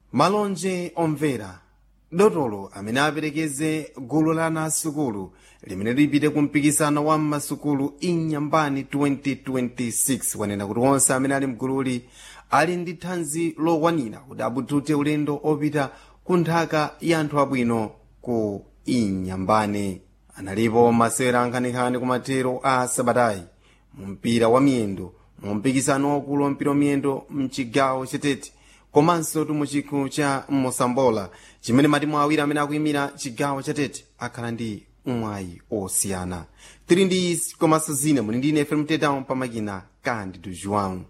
malonje omvera dotolo amene aperekeze gulu la ana asukulu limene lipite ku mpikisano wa mmasukulu inyambani 2026 wanena kuti onse amene ali mgululi ali ndi thanzi lokwanira kuti abutute ulendo opita ku nthaka ya anthu abwino ku inyambani analipo masewera ankhanekhane kumathero a sabatayi mu mpira wa miyendo mu mpikisano waukulu wa mpira wa miyendo mchigawo chetete komanso tu muchikho cha mosambola chimene matimu awiri amene akuyimira chigawo chatete akhala ndi mwayi osiyana tili ndi izi komanso zina muli ndi ine fm tetão pamakina cândido joão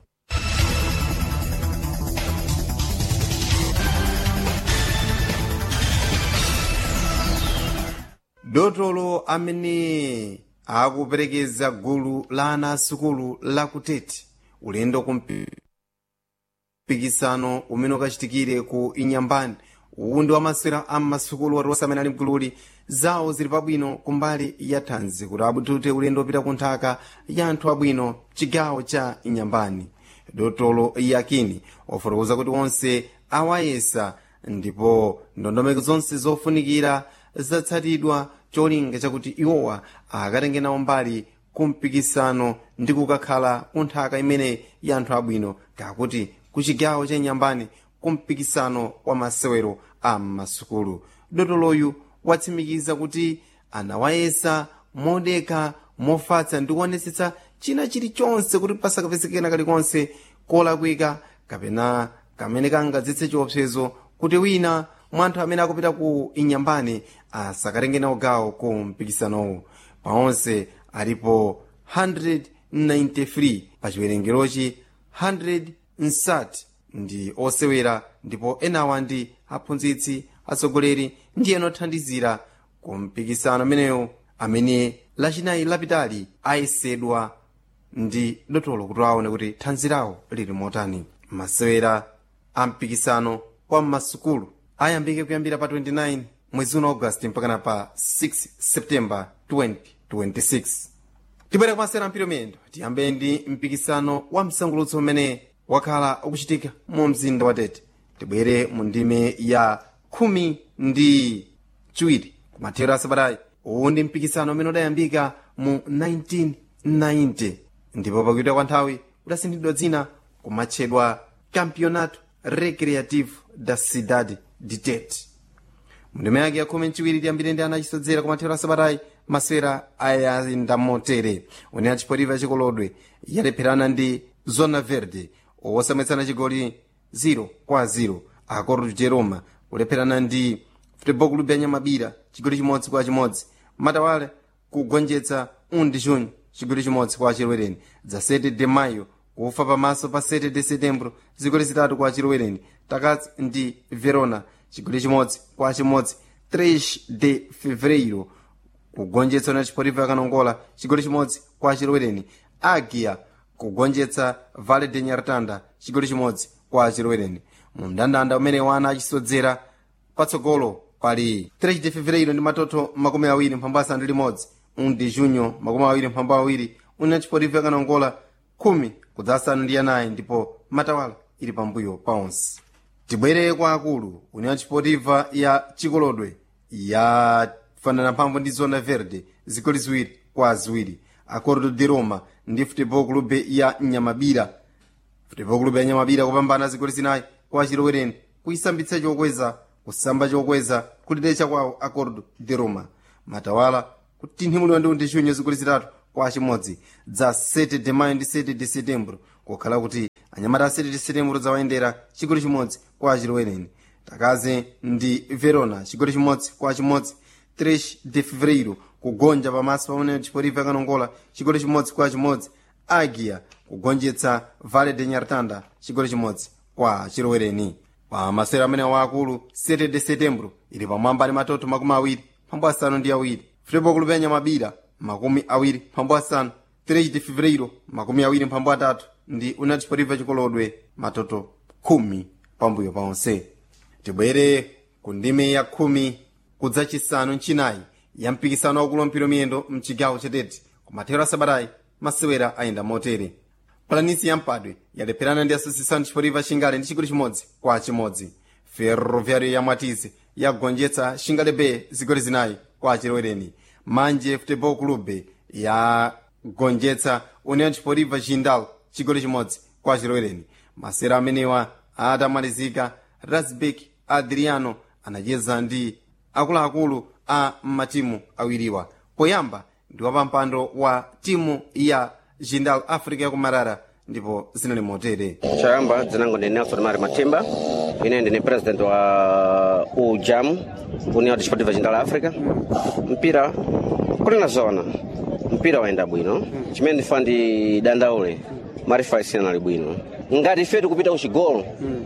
dotolo amene akuperekeza gulu la ana asukulu la kutete ulendo ku mpikisano umene ukachitikire ku inyambani uwu ndi wamasewera a mmasukulu wati onse amene ali mgululi zawo zili pabwino kumbali ya thanzi kuti abutute ulendo opita ku nthaka ya anthu abwino chigawo cha inyambani dotolo yakini wafotokoza kuti onse awayesa ndipo ndondomeko zonse zofunikira zatsatidwa cholinga chakuti iwowa akatenge nawo mbali ku mpikisano ndi kukakhala ku nthaka imene ya anthu abwino kakuti ku chigawo cha inyambani ku mpikisano wa masewero a mmasukulu dotoloyu watsimikiza kuti anawayesa modeka mofatsa ndi kuonetsetsa china chilichonse kuti pasakapezekena kalikonse kolakwika kapena kamene kangadzetse chiopsezo kuti wina mwa anthu amene akupita ku inyambani asakatenge nawo gawo ku mpikisanowu paonse alipo 193 pa chiwerengerochi 100 nsati ndi osewera ndipo enawa ndi aphunzitsi atsogoleri ndi ena othandizira ku mpikisano ameneyo amene lachinayi lapitali ayesedwa ndi dotolo kuti aone kuti thanzi lawo lili motani masewera a mpikisano wa mmasukulu ayambike kuyambira pa 29 mwezi uno augasti mpakana pa 6 septemba 2026 tibwere kumasewera mpira miyendo tiyambe ndi mpikisano wa msangulutso umene wakhala ukuchitika mu mzinda wa tete tibwere mu ndime ya khumi ndi chiwiri kumathero asabatayi uwu ndi mpikisano umene udayambika mu 1990 ndipo pakuita kwa nthawi udasinthidwa dzina kumatchedwa campeonato recreativo da cidade de tete mundime yake ya khumi mchiwiri tiyambire ndi ana achisodzera kumathero asabatayi masewera ayayenda motere une achipotivo chikolodwe yalepherana ndi zona verde osamwetsana chigoli 0 kwa 0 acordo de roma kulepherana ndi futebol clube ya nyamabira chigoli chimodzi kwa chimodzi matawale kugonjetsa 1 de junho chigoli chimodzi kwa chilowereni dza 7 de maio kufa pamaso pa 7 de setembro zigoli zitatu kwa chilowereni takatsi ndi verona chigoli chimodzi kwa chimodzi 3 de fevereiro kugonjetsa na chipotivo yakanongola chigoli chimodzi kwa chilowereni agia kugonjetsa vale de nyartanda chigoli chimodzi kwa chilowereni mu mndandanda umene wana achisodzera patsogolo pali 3 de fevereiro ndi matoto makumi awiri mphambu asanu ndi limodzi 1 de junho makumi awiri mphambu awiri una chipotivo yakanongola khumi kudza asanu ndi anayi ndipo matawala ili pambuyo pa onse tibwere kwa akulu union chipotiva ya chikolodwe yafanana mphamvu ndi zona verde zigoli ziwiri kwa ziwiri acordo de roma ndi futebol clube ya nyamabira futebol clube ya nyamabira kupambana zigoli zinayi kwa chilowereni kuyisambitsa chokweza kusamba chokweza kutidecha kwawo acordo de roma matawala kutinthimulidwa ndi undechunyo zigoli zitatu kwa chimodzi dza 7 de maio ndi 7 de setembro kukhala kuti anyamata a 7 de setembro zawayendera chigoli chimodzi kwa chilowereni takaze ndi verona chigoli chimodzi kwa chimodzi 3 de fevereiro kugonja pamaso pamene chipotivo yakanongola chigoli chimodzi kwa chimodzi agia kugonjetsa vale de nyartanda chigoli chimodzi kwa chilowereni pa masewero amene waakulu 7 de setembro ili pamwamba ndi matoto makumi awiri mphambu asanu ndi awiri futebol clube ya nyamabira makumi awiri mphambu asanu 3 de fevereiro makumi awiri mphambu atatu ndi union chipotivo chikolodwe matoto khumi pambuyo paonse tibwere ku ndime ya khumi kudza chisanu mchinayi ya mpikisano waukulu wampira miyendo mchigawo chetete kumathero asabatayi masewera ayenda motere palanisi ya mpadwe yalepherana ndi associação desportiva chingale ndi chigoli chimodzi kwa chimodzi ferroviário ya mwatizi yagonjetsa xingalebe zigoli zinayi kwa achilowereni manje futebol clube yagonjetsa união desportiva jindal chigoli chimodzi kwa achilowereni masera amenewa atamalizika rasbek adriano anacheza ndi akuluakulu a matimu awiriwa poyamba ndi wapampando wa timu ya jindal africa yakumarara ndipo zinali motere chayamba dzinango ndi nelson mari matimba ine ndini president wa ujam união desportiva jindal africa mpira kunena zona mpira wayenda bwino chimene ndifa ndi dandaule marifa isina nali bwino ngati ife tikupita kuchigolo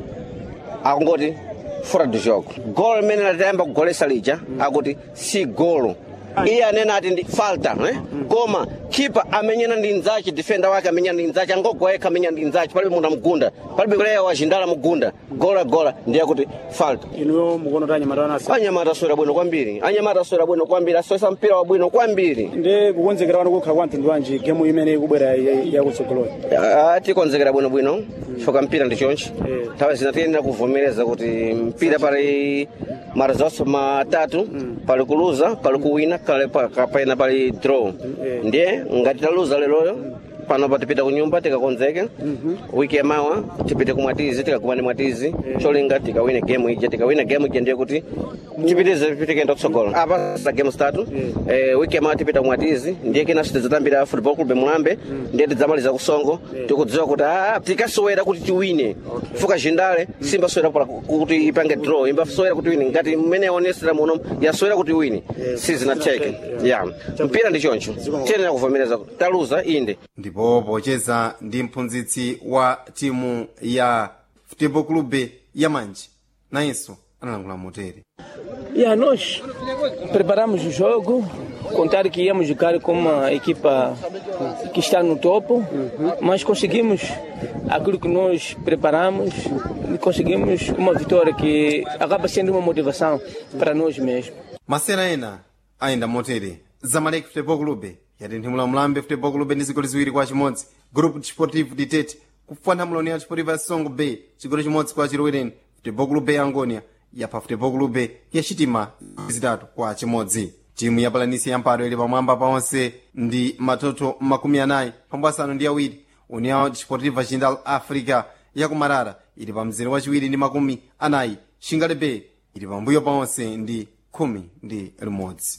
akungoti fora do jogo golo limene latayamba kugolesa lija akuti si golo iye anena ati ndi falta eh? koma kipa amenyana ndi nzace defenda wake amenyana ndi nzace angogwa yekha amenyana ndi nzace palibe munthu amugunda palibe kuleya wachindala mugunda gola gola ndiye kuti falta inuyo mukuona kuti anyamata anasi anyamata aswera bwino kwambiri anyamata aswera bwino kwambiri aswesa mpira wabwino kwambiri ndi kukonzekera wanu kukhala kwa mtundu wanji gemu imene ikubwera yakutsogoloni Ah, tikonzekera bwinobwino foka mpira ndi chonchi Eh. nthawi zina tiyenera kuvomereza kuti mpira pali mara zonse matatu pali kuluza pali kuwina kale pa- kapena pali draw Eh. ndiye ngati taluza leroyo panopa tipita kunyumba tikakonzeke wiki yamawa tipite kumwatizi tikakumane mwatizi cholinga tikawine game ija tikawina game ija ndiye kuti tipitize tikenda kutsogolo apa sa game zitatu eh, wiki yamawa tipita kumwatizi ndiye kina sitizatambira football club mulambe ndiye tidzamaliza kusongo tikudziwa kuti ah, tikasowera kuti tiwine fuka jindale simbasowera pala kuti ipange draw imbasowera kuti wine ngati mmene yaonesera muno yasowera kuti wine sizinatheke ya mpira ndi choncho tiyenera kuvomereza taluza inde ndipo pocheza ndi mphunzitsi wa timu ya futebol clube ya manje nayenso analangula motere Yeah, nós preparamos o jogo, contar que íamos jogar com uma equipa que está no topo, mas conseguimos aquilo que nós preparamos e conseguimos uma vitória que acaba sendo uma motivação para nós mesmos. masera ena ayenda motere zamalek futebol clube yatenthemula mlambe futebol clube ndi zigoli ziwiri kwa chimodzi grupo desportivo ditete kufana muloni ya desportivo ya songo bay chigoli chimodzi kwa chilowereni futebol clube ya angonia yapha futebol clube ya chitima zitatu kwa chimodzi timu ya palanisi ya mpado ili pamwamba paonse ndi matoto makumi anayi pambo asanu ndi awiri união desportiva jindal africa yakumarara ili pa mzere wachiwiri ndi makumi anayi shingalebe ili pambuyo paonse ndi khumi ndi limodzi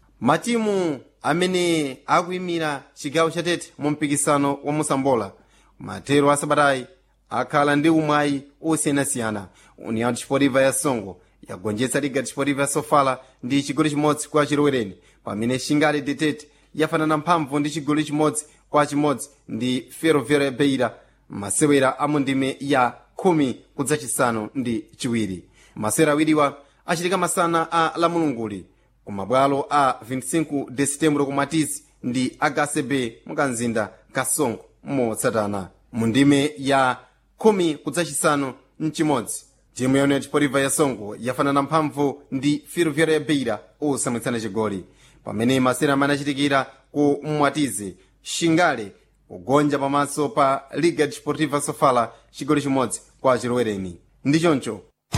matimu amene akuyimira chigawo chatete mu mpikisano wa musambola matero a sabatayi akhala ndi umwayi osiyanasiyana união desportiva ya songo yagonjetsa liga desportiva ya sofala ndi chigoli chimodzi kwa chilowereni pamene shingali detete yafanana mphamvu ndi chigoli chimodzi kwa chimodzi ndi ferroviária beira masewera a mundime ya khumi kudzachisanu ndi chiwiri masewera awiriwa achitika masana a lamulunguli kumabwalo a 25 de setembro kumatizi ndi agacb mukanzinda kasongo motsatana mu ndime ya khumi kudzachisanu mchimodzi timu ya união desportiva ya songo yafanana mphamvu ndi ferroviária ya beira osamwitsana chigoli pamene masewera amene achitikira ku mwatizi shingale kugonja pamaso pa liga desportiva sofala chigoli chimodzi kwa chilowereni ndi choncho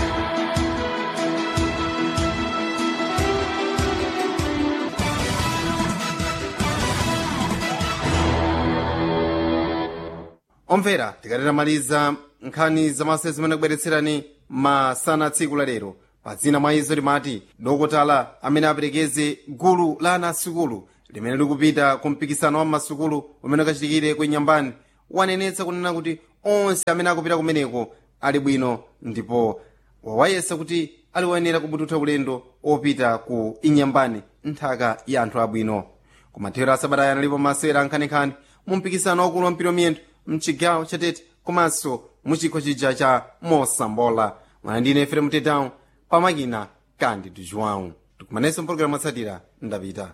omvera tikatetamaliza nkhani zamasewera zimene kubweretserani masana tsiku la lero pa dzina mwa izo limati dokotala amene aperekeze gulu la ana asukulu limene likupita ku mpikisano wa masukulu umene ukachitikire ku inyambani wanenetsa kunena kuti onse amene akupita kumeneko ali bwino ndipo wawayesa kuti ali woyenera kubututha ulendo opita ku inyambani nthaka ya anthu abwino kumathero asabata analipo masewera ankhanekhane mu mpikisano wakulu wa mpira miyendo mchigawo chatete komanso muchikho chija cha mosambola mwana ndine efere mtetão pamakina kandi tujuwão tikumanenso mpologalamu atsatira ndapita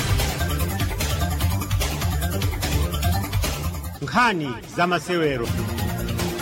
nkhani za masewero